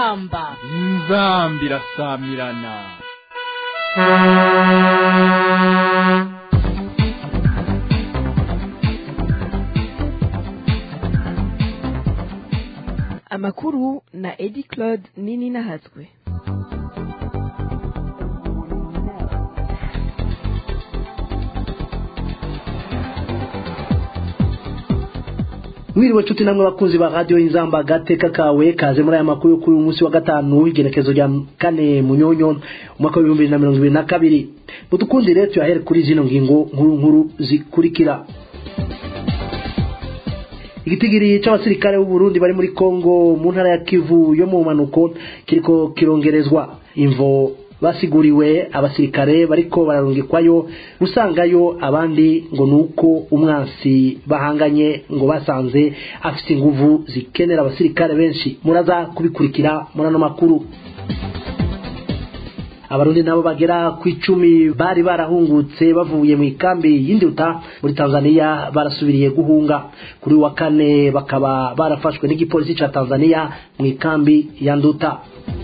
inzamba inzamba irasamirana amakuru na edi claude nini nahatswe mwiriwe nshuti namwe bakunzi ba radiyo inzamba gateka kawe kaze muri aya makuru yo kuri uyu munsi wa gatanu igenekezo rya kane munyonyo umwaka w'ibihumbi bibiri na mirongo ibiri na kabiri mudukundire tuyahere kuri zino ngingo nkuru nkuru zikurikira igitigiri c'abasirikare b'u Burundi bari muri Kongo mu ntara ya Kivu yo mu manuko kiriko kirongerezwa imvo basiguriwe abasirikare bariko bararungikwayo gusangayo abandi ngo nuko umwansi bahanganye ngo basanze afite inguvu zikenera abasirikare benshi muraza kubikurikira muri ano makuru abarundi nabo bagera ku icumi bari barahungutse bavuye mu ikambi y'induta muri tanzania barasubiriye guhunga kuri wa kane bakaba barafashwe n'igipolisi ca tanzania mu ikambi ya nduta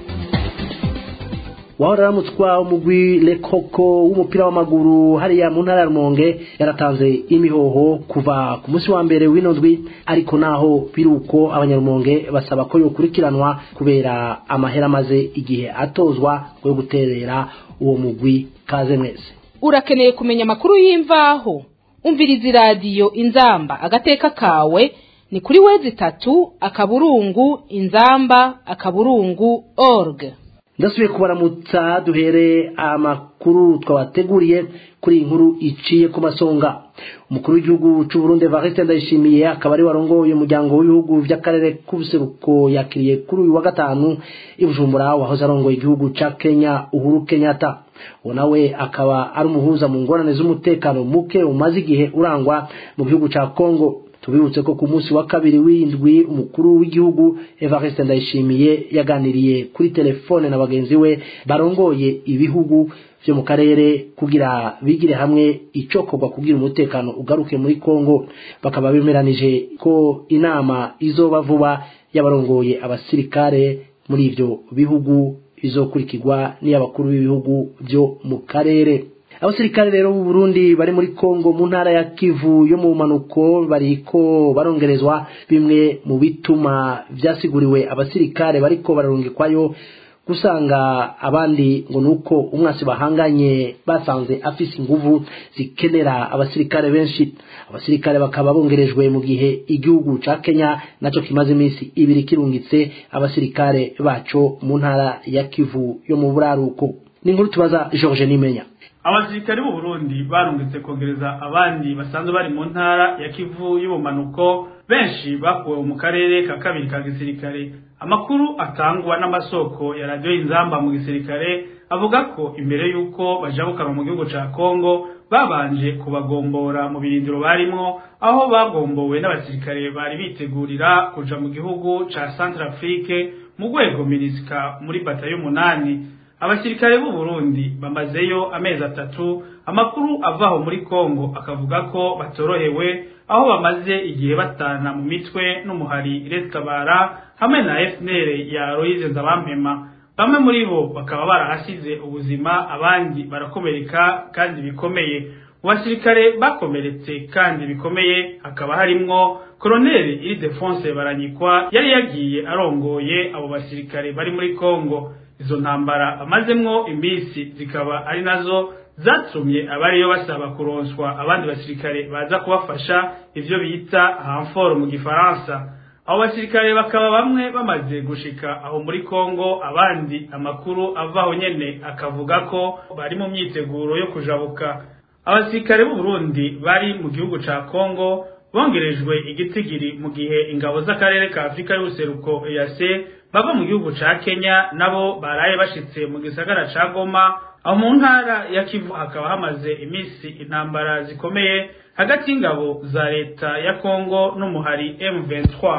wahora aramutswa umugwi lekoko w'umupira w'amaguru hariya mu ntara ya rumonge yaratanze imihoho kuva ku munsi wa mbere w'ino ndwi ariko naho biruko abanyarumonge basaba ko yokurikiranwa kubera amahera amaze igihe atozwa yo guterera uwo mugwi kaze mwese urakeneye kumenya amakuru y'imvaho umviriza iradiyo inzamba agateka kawe ni kuri wezi itatu akaburungu inzamba akaburungu org ndasubiye kubaramutsa duhere amakuru twabateguriye kuri iyi nkuru iciye ku masonga umukuru w'igihugu cy'u Burundi Evariste Ndayishimiye akaba ari warongoye umuryango w'ibihugu by'akarere k'ubuseruko yakiriye kuri uyu wa gatanu i Bujumbura wahoze arongoye igihugu ca Kenya Uhuru Kenyatta uwo nawe akaba ari umuhuza mu ngorane z'umutekano muke umaze igihe urangwa mu gihugu ca Kongo tubibutse ko ku munsi wa kabiri w'indwi umukuru w'igihugu Evariste Ndayishimiye yaganiriye kuri telefone na bagenzi we barongoye ibihugu byo mu karere kugira bigire hamwe icokorwa kugira umutekano ugaruke muri Kongo bakaba bemeranije ko inama izoba vuba y'abarongoye abasirikare muri ivyo bihugu izokurikirwa n'iy'abakuru b'ibihugu byo mu karere abasirikare rero b'u Burundi bari muri Kongo mu ntara ya Kivu yo mu manuko bariko barongerezwa bimwe mu bituma vyasiguriwe abasirikare bariko bararungikwayo gusanga abandi ngo nuko umwasi bahanganye basanze afise inguvu zikenera abasirikare benshi abasirikare bakaba bongerejwe mu gihe igihugu ca Kenya naco kimaze iminsi ibiri kirungitse abasirikare baco mu ntara ya Kivu yo mu buraruko ni inkuru tubaza George Nimenya abasirikare b'u Burundi barungitse kongereza abandi basanzwe bari mu ntara ya Kivu y'ubumanuko benshi bakuwe mu karere ka kabiri ka gisirikare amakuru atangwa n'amasoko ya radio inzamba mu gisirikare avuga ko imbere y'uko bajabukanwa mu gihugu ca Kongo babanje kubagombora mu birindiro barimwo aho bagombowe n'abasirikare bari bitegurira kuja mu gihugu ca Centrafrique mu rwego minisika muri bata y'umunani abasirikare b'u Burundi bamazeyo amezi atatu amakuru avaho muri Kongo akavuga ko batorohewe aho bamaze igihe batana mu mitwe n'umuhari Restabara hamwe na FNL ya Loise Nzabampema bamwe muri bo bakaba barahasize ubuzima abandi barakomereka kandi bikomeye mu basirikare bakomeretse kandi bikomeye hakaba harimwo Colonel Ildefonse Baranyikwa yari yagiye arongoye abo basirikare bari muri Kongo izo ntambara amazemwo iminsi zikaba ari nazo zatumye abariyo basaba kuronswa abandi basirikare baza kubafasha ivyo bita hanfort mu gifaransa abo basirikare bakaba bamwe bamaze gushika aho muri Kongo abandi amakuru avaho nyene akavuga ko bari mu myiteguro yo kujabuka abasirikare b'u Burundi bari mu gihugu ca Kongo bongerejwe igitigiri mu gihe ingabo z'akarere ka Afrika y'ubuseruko EAC bava mu gihugu ca Kenya nabo baraye bashitse mu gisagara ca Goma aho mu ntara ya Kivu hakaba hamaze iminsi intambara zikomeye hagati y'ingabo za leta ya Kongo n'umuhari M23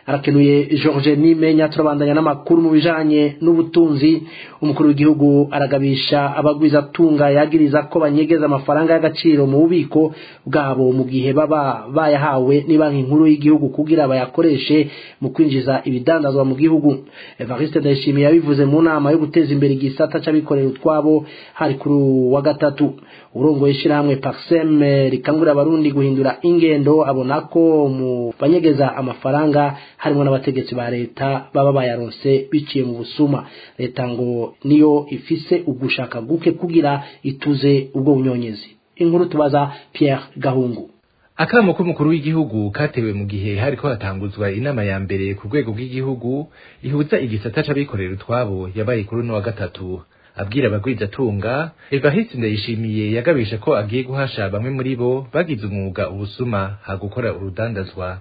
arakenuye George Nimenya turabandanya n'amakuru mu bijanye n'ubutunzi umukuru w'igihugu aragabisha abagwiza tunga yagiriza ko banyegeza amafaranga y'agaciro mu bubiko bwabo mu gihe baba bayahawe ni banki nkuru y'igihugu kugira bayakoreshe mu kwinjiza ibidandazwa mu gihugu Evariste Ndayishimiye yabivuze mu nama yo guteza imbere igisata c'abikorera utwabo hari kuri wa gatatu urongoye ishirahamwe Parsem rikangurira abarundi guhindura ingendo abona ko mu banyegeza amafaranga harimo n'abategetsi ba leta baba bayaronse biciye mu busuma leta ngo niyo ifise ugushaka guke kugira ituze ubwo bunyonyezi inkuru tubaza Pierre Gahungu akamo k'umukuru w'igihugu katewe mu gihe hariko hatanguzwa inama ya mbere ku rwego rw'igihugu ihuza igisata c'abikorera utwabo yabaye kuri uno wa gatatu abwira abagwizatunga Evariste Ndayishimiye yagabisha ko agiye guhasha bamwe muri bo bagize umwuga ubusuma ha gukora urudandazwa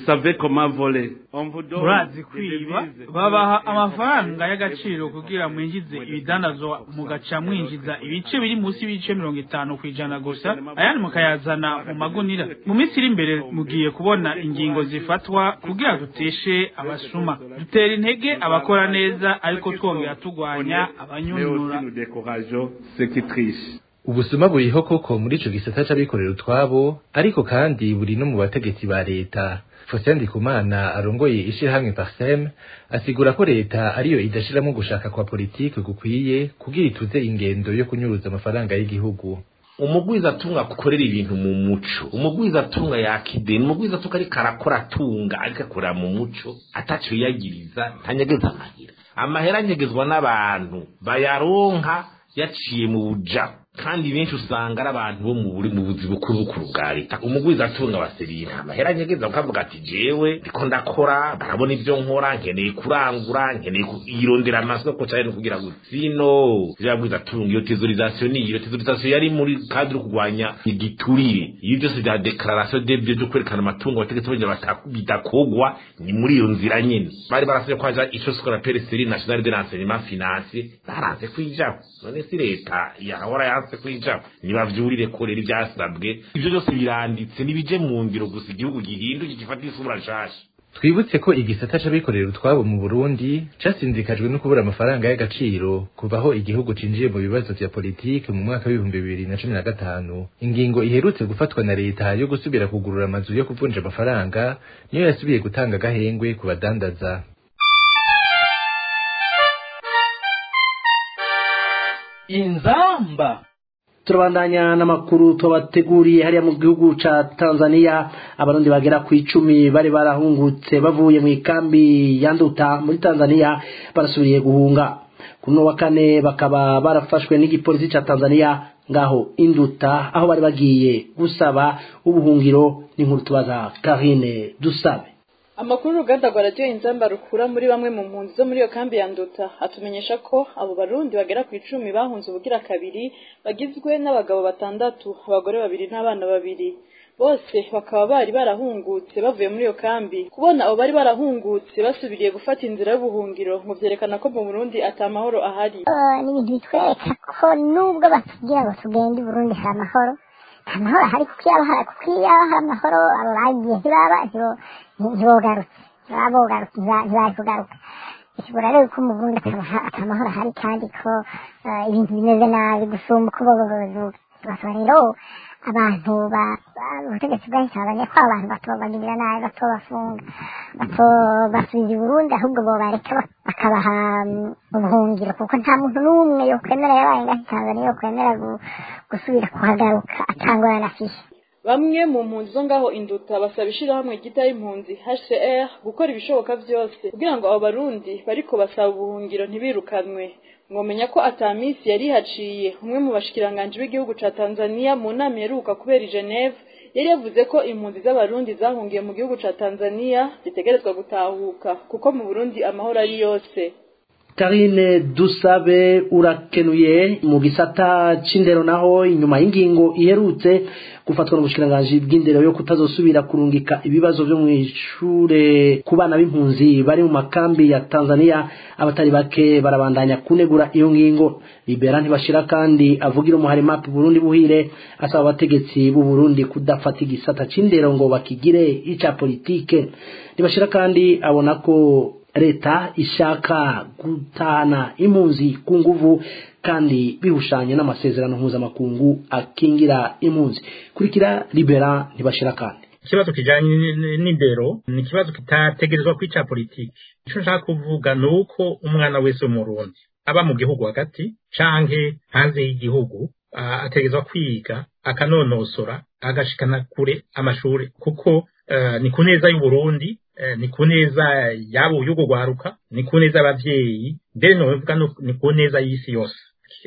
murazi kwiba babaha amafaranga y'agaciro kugira mwinjize ibidandazwa mugaca mwinjiza ibice biri munsi y'ibice mirongo itanu ku ijana gusa ayandi mukayazana mu magunira mu minsi iri imbere mugiye kubona ingingo zifatwa kugira duteshe abasuma dutera intege abakora neza ariko twongera turwanya abanyunura ubusuma buriho koko muri ico gisata c'abikorera utwabo ariko kandi buri no mu bategetsi ba leta Faustin Ndikumana arongoye ishirahamwe Parsem asigura ko leta ariyo idashiramo gushaka kwa politike gukwiye kugira ituze ingendo yo kunyuruza amafaranga y'igihugu umugwiza atunga akorera ibintu mu muco umugwiza atunga yakideni umugwiza atunga ariko arakora atunga ariko akorera mu muco ataco yiyagiriza ntanyegeza amahera amahera anyegezwa n'abantu bayaronka yaciye mu buja kandi benshi usanga ari abantu bo mu buri mu buzi bukuru bukuru bwa leta umugwiza atunga abaserina amahera anyegeza ukavuga ati jewe ndiko ndakora barabona ivyo nkora nkeneye kurangura nkeneye kuyirondera amasoko cyane kugira ngo sino yabwiza atunga iyo tesorisation ni iyo tesorisation yari muri cadre kugwanya igiturire iyo byose bya declaration de byo kwerekana amatungo bategetse bagira bitakogwa ni muri iyo nzira nyene bari barasabye kwaja ico skora pereseri national de renseignement financier baranze kwijaho none si leta yahora yanse kwijaho nibavyurire korera ivyasabwe ivyo byose biranditse nibije mu ngiro gusa igihugu gihinduke gifata isura nshasha twibutse ko igisata c'abikorera utwabo mu Burundi casinzikajwe no kubura amafaranga y'agaciro kuvaho igihugu cinjiye mu bibazo vya politike mu mwaka w'ibihumbi bibiri na cumi na gatanu ingingo iherutse gufatwa na leta yo gusubira kugurura amazu yo kuvunja amafaranga niyo yasubiye gutanga agahengwe ku badandaza inzamba turabandanya n'amakuru tubateguriye hariya mu gihugu ca Tanzania abarundi bagera ku icumi bari barahungutse bavuye mu ikambi ya Nduta muri Tanzania barasubiriye guhunga kuno wa kane bakaba barafashwe n'igipolisi ca Tanzania ngaho induta aho bari bagiye gusaba ubuhungiro n'inkuru tubaza Karine dusabe amakuru uruganda rwa radiyo inzamba rukura muri bamwe mu mpunzi zo muri iyo kambi ya nduta atumenyesha ko abo barundi bagera ku icumi bahunze ubugira kabiri bagizwe n'abagabo batandatu abagore babiri n'abana babiri bose bakaba bari barahungutse bavuye muri iyo kambi kubona abo bari barahungutse basubiriye gufata inzira y'ubuhungiro ngo vyerekana ko mu burundi ata mahoro ahari ni ibintu bitwereka ko nubwo batubwira ngo tugende i burundi hari amahoro nta mahoro ahari kuko iyo hari kuko iyo hari amahoro abo bagiye ntibaba ntibogarutse ntibaba bogarutse ntibari kugaruka bishobora rero ko mu burundi ata mahoro ahari kandi ko ibintu bimeze nabi gusumba uko bogogozuka basaba rero abantu ubutegetsi bwahisabanye ko abantu batobagirira nabi batobafunga batobasubiza i burundi ahubwo bobareka bakabaha ubuhungiro kuko nta muntu n'umwe yokwemera yabaye ngaho tanzania yokwemera gusubira kuhagaruka atangorana afishe bamwe mu mpunzi zo ngaho induta basaba ishirahamwe ryita impunzi HCR gukora ibishoboka byose kugira ngo abo barundi bariko basaba ubuhungiro ntibirukanwe mwomenya ko ata minsi yari haciye umwe mu bashikiranganji b'igihugu ca Tanzania mu nama iheruka kubera i Geneve yari yavuze ko impunzi z'abarundi zahungiye mu gihugu ca Tanzania zitegerezwa gutahuka kuko mu Burundi amahoro ari yose Karine Dusabe urakenuye mu gisata c'indero naho inyuma y'ingingo iherutse gufatwa n'ubushikiranganje bw'indero yo kutazosubira kurungika ibibazo byo mu ishure ku bana b'impunzi bari mu makambi ya Tanzania abatari bake barabandanya kunegura iyo ngingo Libera ntibashira kandi avugira umuhari map Burundi buhire asaba abategetsi b'u Burundi kudafata igisata c'indero ngo bakigire ica politike ntibashira kandi abona ko leta ishaka gutana impunzi ku nguvu kandi bihushanye n'amasezerano mpuzamakungu akingira impunzi kurikira libera ntibashira kandi ikibazo kijanye n'indero ni ikibazo kitategerezwa kwica politiki ico nshaka kuvuga ni uko umwana wese w'umurundi aba mu gihugu hagati canke hanze y'igihugu ategerezwa kwiga akanonosora agashikana kure amashuri kuko uh, ni ku neza y'uburundi ni ku neza yabo y'ugo rwaruka ni ku neza y'abavyeyi mbere novuga ni ku neza y'isi yose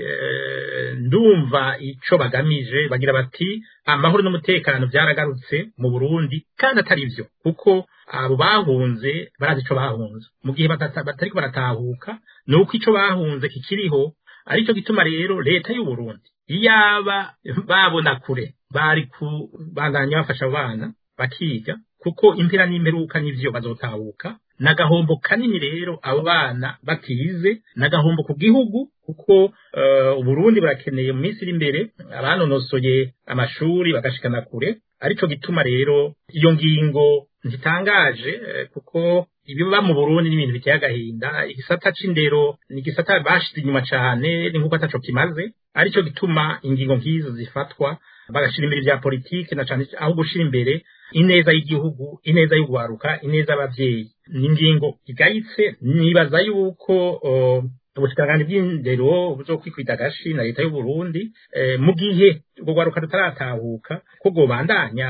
ndumva ico bagamije bagira bati amahoro n'umutekano byaragarutse mu Burundi kandi atari byo kuko abo bahunze barazi ico bahunze mu gihe batariko baratahuka ni uko ico bahunze kikiriho aricyo gituma rero leta y'u Burundi iyaba babona kure bari kubandanya bafasha abana bakiga kuko impera n'imperuka n'ivyo bazotahuka nagahombo kanini rero abo bana batize nagahombo ku gihugu kuko uh, Burundi barakeneye mu minsi iri imbere abanonosoye amashuri bagashikana kure arico gituma rero iyo ngingo ntitangaje uh, kuko ibiba mu Burundi n'ibintu biteye agahinda igisata c'indero ni igisata bashize inyuma cane ni nkuko ataco kimaze arico gituma ingingo nk'izo zifatwa bagashira imbere vya politike na cane aho gushira imbere ineza y'igihugu ineza y'ugwaruka ineza y'abavyeyi ni ingingo igayitse nibaza yuko uh, ubushikiranganje bw'indero buzokwikwita agashi na leta y'u Burundi eh, mu gihe ubwo gwaruka rutaratahuka ko gobandanya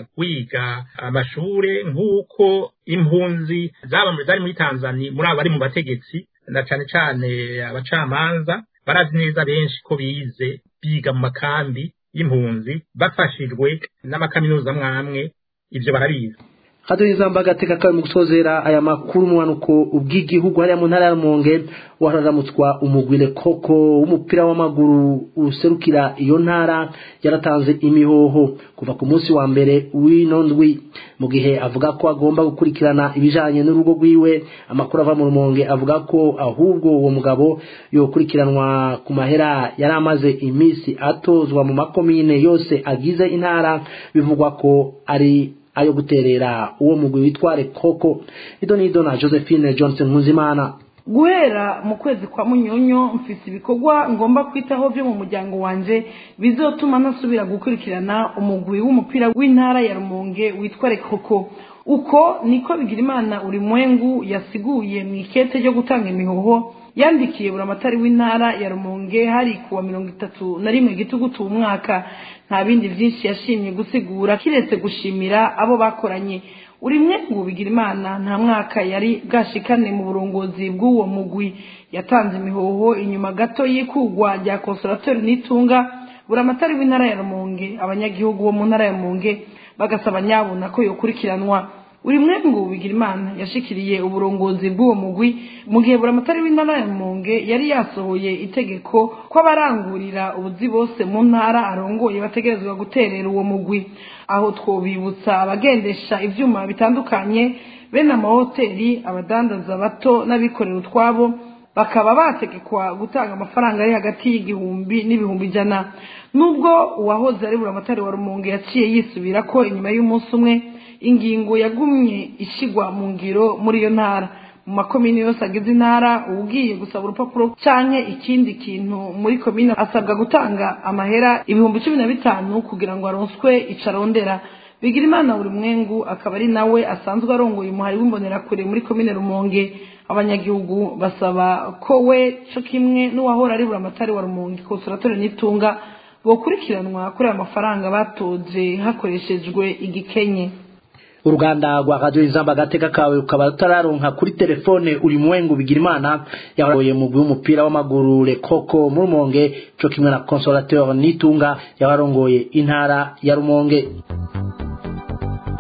kwiga amashure nk'uko impunzi zaba zari muri Tanzania muri abo bari mu bategetsi na cane cane abacamanza barazi neza benshi ko bize biga mu makambi y'impunzi bafashijwe n'amakaminuza mwamwe ivyo barabizi hado izamba agateka kawe mu gusozera aya makuru umwanuko ubw'igihugu hariya mu ntara ya Rumonge wararamutswa umugwire koko w'umupira w'amaguru userukira iyo ntara yaratanze imihoho kuva ku munsi wa mbere w'ino ndwi mu gihe avuga ko agomba gukurikirana ibijanye n'urugo rwiwe amakuru ava mu Rumonge avuga ko ahubwo uwo mugabo yokurikiranwa ku mahera yari amaze iminsi atozwa mu makomine yose agize intara bivugwa ko ari ayo guterera uwo mugwi witware koko ido nido na Josephine Johnson Nkuzimana guhera mu kwezi kwa munyonyo mfite ibikorwa ngomba kwitaho byo mu muryango wanje bizotuma nasubira gukurikirana umugwi w'umupira w'intara ya Rumonge witwa Koko uko niko bigira imana uri mwengu yasiguye mu ikete ryo gutanga imihoho yandikiye buramatari w'intara ya Rumonge hari kuwa mirongo itatu na rimwe gitugutu umwaka nta bindi byinshi yashimye gusigura kiretse gushimira abo bakoranye uri mwengu bigira imana nta mwaka yari bwashikane mu burongozi bw'uwo mugwi yatanze imihoho inyuma gato y'ikugwa rya consolateur nitunga buramatari w'intara ya Rumonge abanyagihugu bo mu ntara ya Rumonge bagasaba nyabuna ko yokurikiranwa uri mwengu bigira imana yashikiriye uburongozi bw'uwo mugwi mu gihe buramatari w'intara ya Rumonge yari yasohoye itegeko ko abarangurira ubuzi bose mu ntara arongoye bategerezwa guterera uwo mugwi aho twobibutsa abagendesha ivyuma bitandukanye bene amahoteli abadandaza bato n'abikorera utwabo bakaba bategekwa gutanga amafaranga ari hagati y'igihumbi n'ibihumbi ijana nubwo uwahoze ari buramatari wa Rumonge yaciye yisubira ko inyuma y'umunsi umwe ingingo yagumye ishigwa mu ngiro muri iyo ntara mu makomine yose agize intara ugiye gusaba urupapuro canke ikindi kintu muri komine asabwa gutanga amahera ibihumbi cumi na bitanu kugira ngo aronswe icarondera bigira imana buri mwengu akaba ari nawe asanzwe arongoye umuhari w'imbonerakure muri komine rumonge abanyagihugu basaba ko we co kimwe n'uwahora ari buramatari wa rumonge konsulatore n'itunga bokurikiranwa kuri aya mafaranga batoje hakoreshejwe igikenye uruganda rwa radio izamba agateka kawe ukaba utararonka kuri telefone uri mwengu bigira imana yabaroye mu w'umupira w'amaguru lekoko mu rumonge co kimwe na consolateur nitunga yabarongoye intara ya rumonge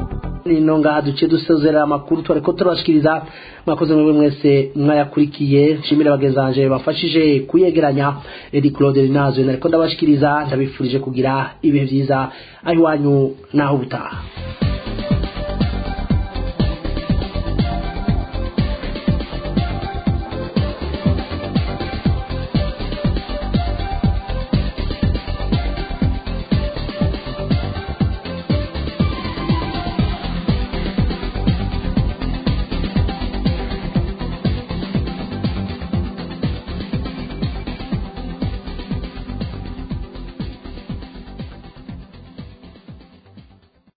nino ngaha duce dusezerera amakuru twariko turabashikiriza mwakoze mwebwe mwese mwayakurikiye nshimire bagenzi banje bafashije kuyegeranya edi claude rinazwe nariko ndabashikiriza ndabifurije kugira ibihe vyiza aho iwanyu naho ubutaha